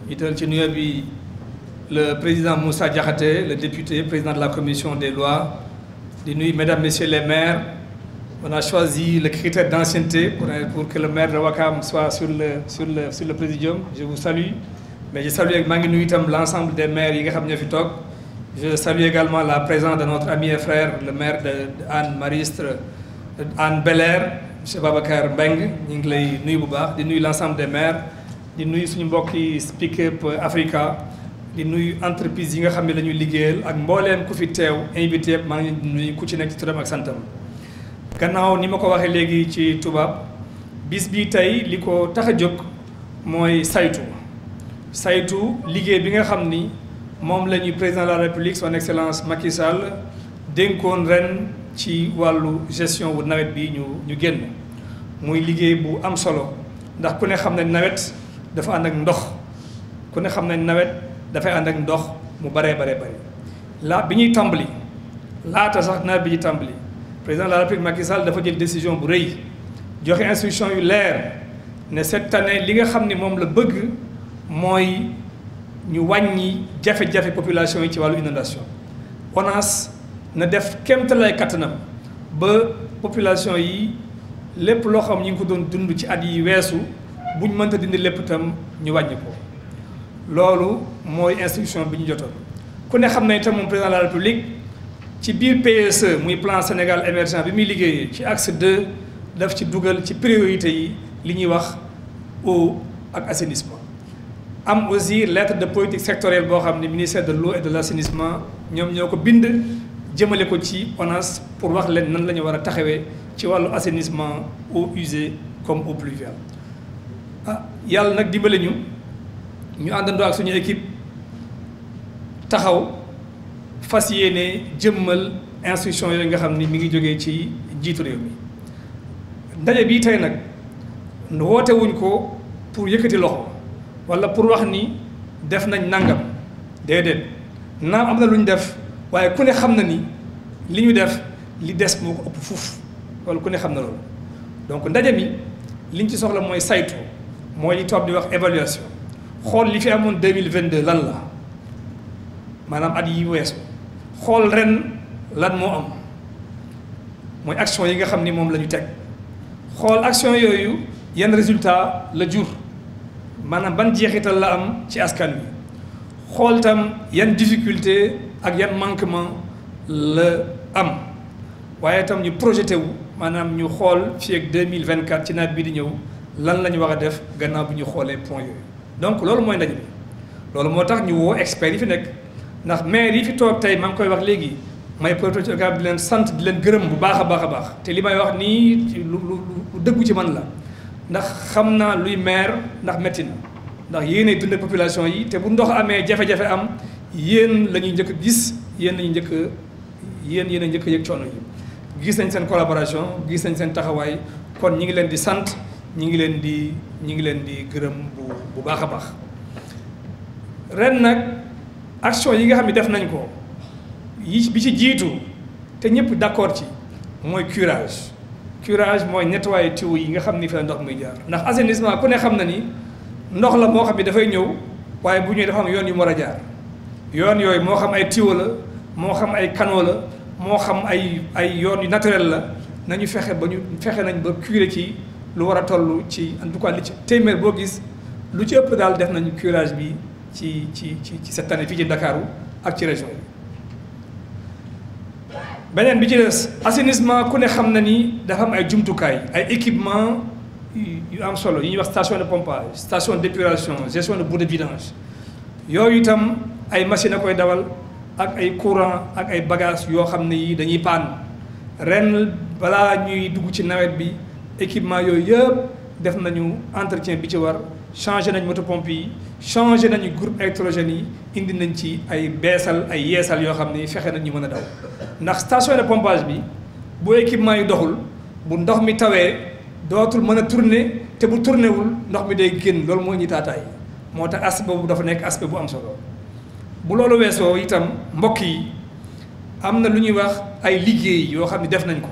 jiital ci nuyoo bi le président Moussa Diakhaté le député président de la commission des lois di nuyu mesdames messieurs les maires on a choisi le critère d'ancienneté pour pour que le maire de Ouakam soit sur le sur le sur le présidium je vous salue mais je salue maa ngi nuyu itam l'ensemble des maires yi nga xam ñoo fi toog je salue également la présence de notre ami et frère le maire de Hann Maristes Hann Bel-Air monsieur Babacar Mbengue ñu ngi lay nuyu bu baax di nuyu l'ensemble des maires di nuyu suñu mbokki Speak Up Africa di nuyu entreprise yi nga xam ne la ñuy liggéeyal ak mbooleem ku fi teew invité yëpp maa ngi leen di nuyu ku ci nekk ci turam ak santam gannaaw ni ma ko waxee léegi ci tubaab bis bi tey li ko tax a jóg mooy saytu saytu liggéey bi nga xam ni moom la ñuy président de la république son excellence Macky Sall dénkoon ren ci wàllu gestion wu nawet bi ñu ñu génn muy liggéey bu am solo ndax ku ne xam ne nawet dafa ànd ak ndox ku ne xam ne nawet dafay ànd ak ndox mu baree baree bëri laa bi ñuy tàmbali laata sax nawet bi ñuy tàmbali président de la république Macky Sall dafa jël décision bu rëy joxe instruction yu leer ne cette année li nga xam ni moom la bëgg mooy ñu wàññi jafe-jafe population yi ci wàllu inondation ONAS na def kéemtalaay kattanam ba population yi lépp loo xam ñu ngi ko doon dund ci at yi weesu buñ mënta dindi lépp itam ñu wàññi ko loolu mooy instruction bi ñu jotoon ku ne xam ne itam moom président de la république ci biir PSE muy plan Sénégal émergent bi muy liggéeyee ci axe 2 daf ci dugal ci priorité yi li ñuy wax eau ak assainissement am aussi lettre de politique sectorielle boo xam ne ministère de l'eau et de l'assainissement ñoom ñoo ko bind jëmale ko ci ONAS pour wax leen nan la ñu war a taxawee ci wàllu assainissement eau usée comme eau pluviale ah yàlla nag dimbale ñu ñu àndandoo ak suñu équipe taxaw fas yéene jëmmal instruction yooyu nga xam ni mi ngi jógee ci jiitu réew mi ndaje bii tey nag woote wuñ ko pour yëkkati loxo wala pour wax ni def nañ nangam déedéet naam am na lu ñu def waaye ku ne xam na ni li ñu def li des moo ko ëpp fuuf wala ku ne xam na loolu donc ndaje mi liñ ci soxla mooy saytu mooy li toog di wax évaluation xool li fi amoon deux mille vingt deux lan la maanaam at yi weesu xool ren lan moo am mooy action yi nga xam ni moom la ñu teg xool action yooyu yan résultat la jur maanaam ban jeexital la am ci askan wi xool tam yan difficulté ak yan manquement la am waaye itam ñu projeté wu maanaam ñu xool fii ak deux mille vingt quatre ci nawet bi di ñëw lan la ñu war a def gannaaw bi ñu xoolee point yooyu. donc loolu mooy ndaje bi loolu moo tax ñu woo experts yi fi nekk ndax maire yi fi toog tey maa ngi koy wax léegi may projet ci di leen sant di leen gërëm bu baax a baax a baax te li may wax nii lu lu lu dëggu ci man la. ndax xam naa luy maire ndax métti na ndax yéenay dundee population yi te bu ndox amee jafe-jafe am yéen la ñuy njëkk a gis yéen la ñuy njëkk a yéen yéen a njëkk a yëg coono yi gis nañ seen collaboration gis nañ seen taxawaay kon ñi ngi leen di sant ñi ngi leen di ñi ngi leen di gërëm bu bu baax a baax ren nag action yi nga xam ne def nañ ko yi bi ci jiitu te ñëpp d'accord ci mooy curage curage mooy nettoyer tuyau yi nga xam ni fi la ndox muy jaar ndax assainissement ku ne xam na ni ndox la moo xam ni dafay ñëw waaye bu ñëwee dafa am yoon yu mu war a jaar yoon yooyu moo xam ay tuyau la moo xam ay canaux la moo xam ay ay yoon yu naturel la nañu fexe ba ñu fexe nañ ba curer ci lu war a toll ci en tout cas li ci téeméer boo gis lu ci ëpp daal def nañu curage bi ci ci ci ci cette année fii ci Ndakaaru ak ci région yi beneen bi ci des assainissement ku ne xam na ni dafa am ay jumtukaay ay équipement yu am solo yi ñuy wax station de pompage station d'épuration gestion de boue de vidange yooyu itam ay machine a koy dawal ak ay courant ak ay bagages yoo xam ne yi dañuy paan ren balaa ñuy dugg ci nawet bi équipement yooyu yëpp def nañu entretien bi ci war changé nañ moto pompe yi changé nañu groupe électrogène yi indi nañ ci ay beesal ay yeesal yoo xam ne fexe nañ ñu mën a daw ndax station de pompage bi bu équipement yi doxul bu ndox mi tawee dootul mën a tourner te bu tourné wul ndox mi day génn loolu moo ñuy taataay moo tax aspect boobu dafa nekk aspect bu am solo bu loolu weesoo itam mbokk yi am na lu ñuy wax ay liggéey yoo xam ne def nañ ko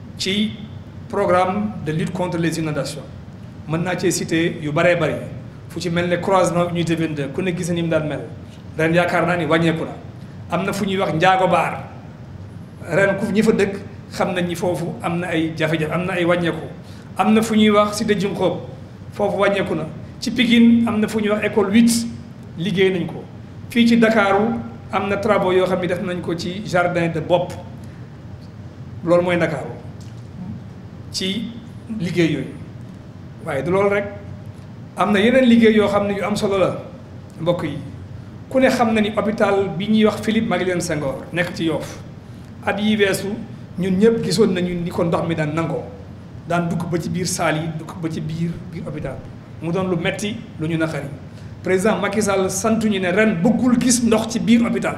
ci programme de lutte contre les inondations mën naa cee citer yu bëree bëri fu ci mel ne croisement unité 22 ku ne gis ni mu daan mel ren yaakaar naa ni wàññeeku na am na fu ñuy wax njaago baar ren ku ñi fa dëkk xam nañ ni foofu am na ay jafe-jafe am na ay wàññeeku am na fu ñuy wax cité Junxoob foofu wàññeeku na ci Pikine am na fu ñuy wax école 8 liggéey nañ ko fii ci Ndakaaru am na travaux yoo xam ne def nañ ko ci jardin de bopp loolu mooy Ndakaaru ci liggéey yooyu waaye du loolu rek am na yeneen liggéey yoo xam ne yu am solo la mbokk yi ku ne xam na ni hôpital bi ñuy wax Philippe Maguilène Senghor nekk ci Yoff at yi weesu ñun ñëpp gisoon nañu ni ko ndox mi daan nangoo daan dugg ba ci biir saal yi dugg ba ci biir biir hôpital mu doon lu metti lu ñu naqari président Macky Sall santuñu ne ren bëggul gis ndox ci biir hôpital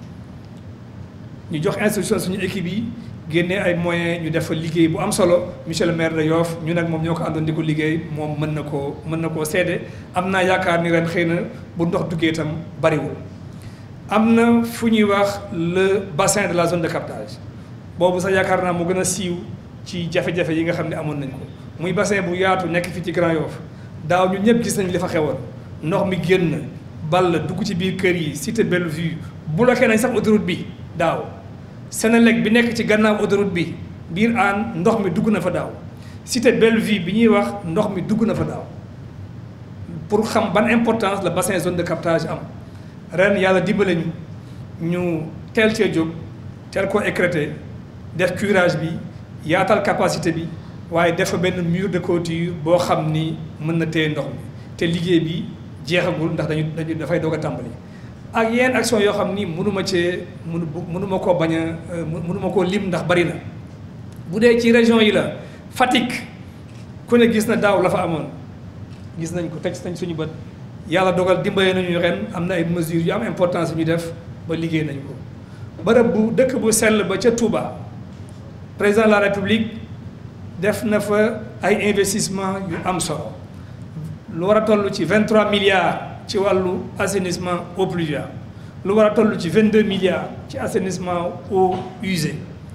bi ñu jox instruction suñu équipe yi génnee ay moyens ñu def fa liggéey bu am solo monsieur le maire de Yoff ñu nag moom ñoo ko àndoon di ko liggéey moom mën na koo mën na koo seede am naa yaakaar ni ren xëy na bu ndox duggee itam bariwul am na fu ñuy wax le bassin de la zone de captage boobu sax yaakaar naa mu gën a siiw ci jafe-jafe yi nga xam ne amoon nañ ko muy bassin bu yaatu nekk fii ci Grand Yoff daaw ñun ñëpp gis nañ li fa xewoon ndox mi génn ball dugg ci biir kër yi cité Bellevue bloqué nañ sax autoroute bi daaw Sénélec bi nekk ci gannaaw autoroute bi biir aan ndox mi dugg na fa daaw cité Bellevue bi ñuy wax ndox mi dugg na fa daaw pour xam ban importance la bassin zone de captage am ren yàlla dimbale ñu ñu teel cee jóg teel koo écréter def curage bi yaatal capacité bi waaye def fa benn mur de clôture boo xam ni mën na téye ndox mi te liggéey bi jeexagul ndax dañu dañu dafay doog a tàmbali. ak yenn action yoo xam ni mënuma cee mënu mënuma koo bañ a mënuma koo lim ndax bari na bu dee ci région yi la Fatick ku ne gis na daaw la fa amoon gis nañ ko teg nañ suñu bët yàlla dogal dimbale nañu ren am na ay mesures yu am importance yu ñu def ba liggéey nañ ko bërëb bu dëkk bu sell ba ca Touba président de la République def na fa ay investissement yu am solo lu war a toll ci 23 milliards ci wàllu assainissement eau pluviale lu war a toll ci 22 milliards ci assainissement eau usée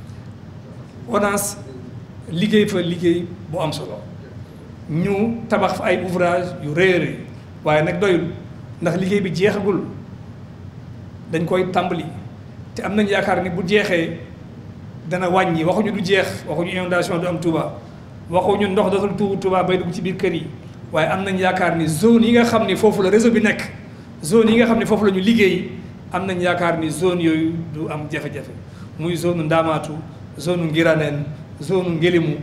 ONAS liggéey fa liggéey bu am solo ñu tabax fa ay ouvrage yu rëy a rëy waaye nag doyul ndax liggéey bi jeexagul dañ koy tàmbali te am nañ yaakaar ni bu jeexee dana wàññi waxuñu du jeex waxuñu inondation du am Touba waxuñu ndox dootul tuuru Touba bay dugg ci biir kër yi waaye am nañ yaakaar ni zone yi nga xam ni foofu la réseau bi nekk zone yi nga xam ni foofu la ñu liggéey am nañ yaakaar ni zone yooyu du am jafe-jafe muy zone Ndamaatu zone Ngiraneen zone Ngelimu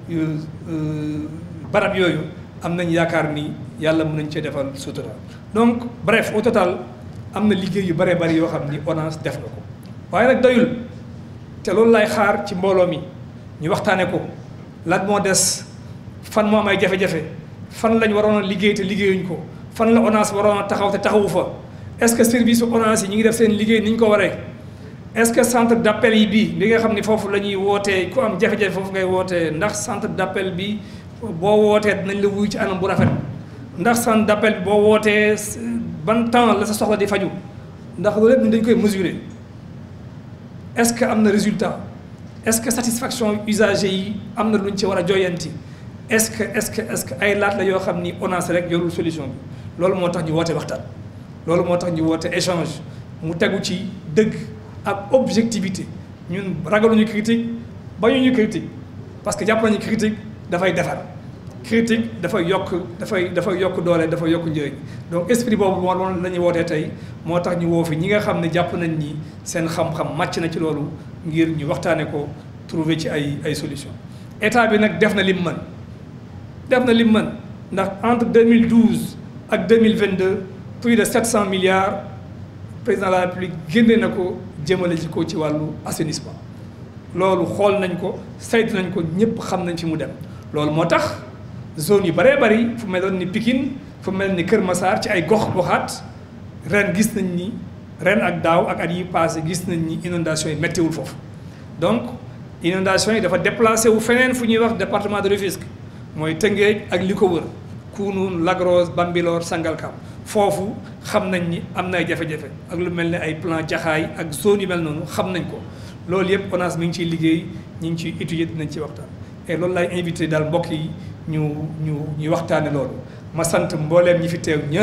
barab yooyu am nañ yaakaar ni yàlla mën nañ cee defal sutura donc bref au total am na liggéey yu bëree bëri yoo xam ni ONAS def na ko waaye nag doyul te loolu lay xaar ci mbooloo mi ñu waxtaane ko lan moo des fan moo am ay jafe-jafe fan lañ waroon a liggéey te liggéeyuñ ko fan la ONAS waroon a taxaw te taxawu fa est-ce que service su ONAS yi ñu ngi def seen liggéey ni ñu ko waree est-ce que centre d'appel yi bii bi nga xam ni foofu la ñuy wootee ku am jafe-jafe foofu ngay wootee ndax centre d'appel bi boo wootee dinañ la wuyu ci anam bu rafet ndax centre d'appel bi boo wootee ban temps la sa soxla di faju ndax loolu lépp ñu dañ koy mesurer est-ce que am na résultat est-ce que satisfaction usager yi am na lu ñu ci war a joyanti est-ce que est-ce que est-ce que ay laat la yoo xam ni ONAS rek yorul solution bi loolu moo tax ñu woote waxtaan loolu moo tax ñu woote échange mu tegu ci dëgg ak objectivité ñun ragaluñu critique bañuñu critique parce que jàpp nañu critique dafay defar critique dafay yokk dafay dafay yokk doole dafay yokk njëriñ donc esprit boobu moo loolu la ñuy wootee tey moo tax ñu woo fi ñi nga xam ne jàpp nañ ni seen xam-xam màcc na ci loolu ngir ñu waxtaane ko trouver ci ay ay solution état bi nag def na lim mën def na lim mën ndax entre 2012 ak 2022 plus de 700 milliards président de la république génne na ko jëmale ci ko ci wàllu assainissement loolu xool nañ ko saytu nañ ko ñëpp xam nañ fi mu dem loolu moo tax zone yu bëree bëri fu meloon ni Pikine fu mel ni Kër Massar ci ay gox goxaat ren gis nañ ni ren ak daaw ak at yi passé gis nañ ni inondation yi méttiwul foofu donc inondation yi dafa déplacé wu feneen fu ñuy wax département de Rufisque mooy Tëngéej ak li ko wër Kounoune Lac Rose Bambilor Sangalkam foofu xam nañ ni am na ay jafe-jafe ak lu mel ne ay plan jaxaay ak zone yu mel noonu xam nañ ko loolu yëpp ONAS mi ngi ciy liggéey ñi ngi ciy étudier dinañ ci waxtaan et loolu lay invité daal mbokk yi ñu ñu ñu waxtaane loolu ma sant mbooleem ñi fi teew ñëpp